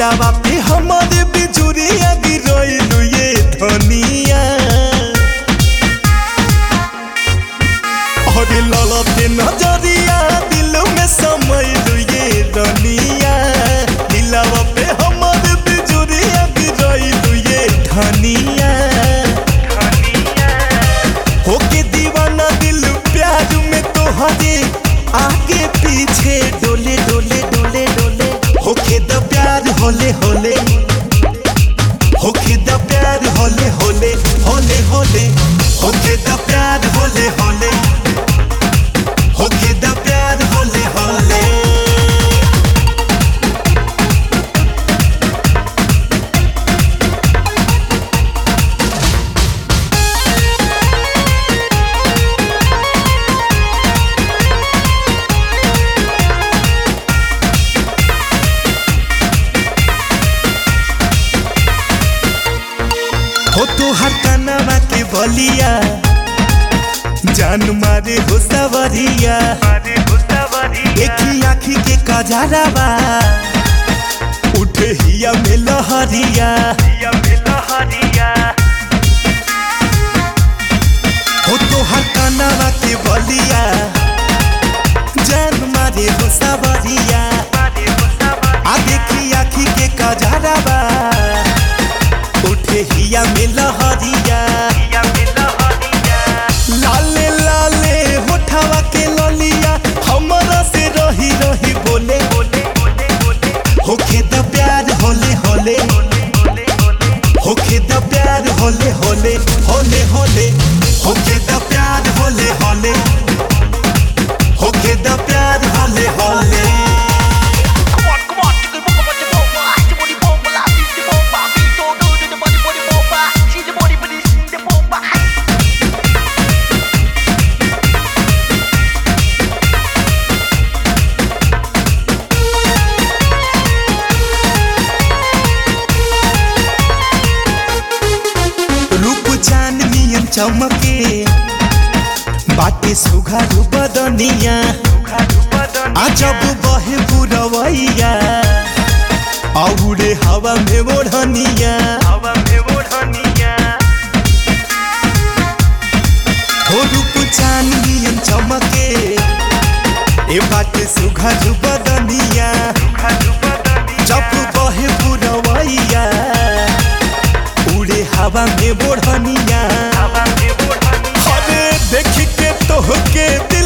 दिलावा पे हमारे बिजुरिया गिरोइलु ये धनिया और ललते नजरिया दिल में समैलु ये धनिया दिलावा पे हमारे बिजुरिया गिरोइलु ये धनिया होके दीवाना दिल प्यार में तोहरे आगे पीछे डोले डोले डोले डोले होके द प्यार होले होले होके द प्यार होले होले होले होले होके द प्यार होले होले होके द प्यार होले होले हो तो हर कनवा के बलिया जान मारे हो सवरिया देखी आखी के कजरावा उठे हिया में लहरिया हो तो हर कनवा के बलिया जान मारे हो सवरिया आ देखी आखी के कजरावा उठे हिया में लहरिया लाले लाले होठवा के ललिया हमरा से रही रही बोले होखे द प्यार होले होले होखे द प्यार होले होले होले होले होखे द प्यार होले होले होखे द प्यार होले होले Come on, come on, chicken bomba, body bomba, the body bomba, la beat the bomba, beat all do the body body bomba, see the body body see the bomba. रूप चान नियन चमके बाटे सुघारू बदनिया अजब बहे पुरवैया औरे हवा में ओढ़निया हो रूप चान नियन चमके ए बाटे सुघारू बदनिया जब बहे पुरवैया उड़े हवा में ओढ़निया अरे देख के तोहके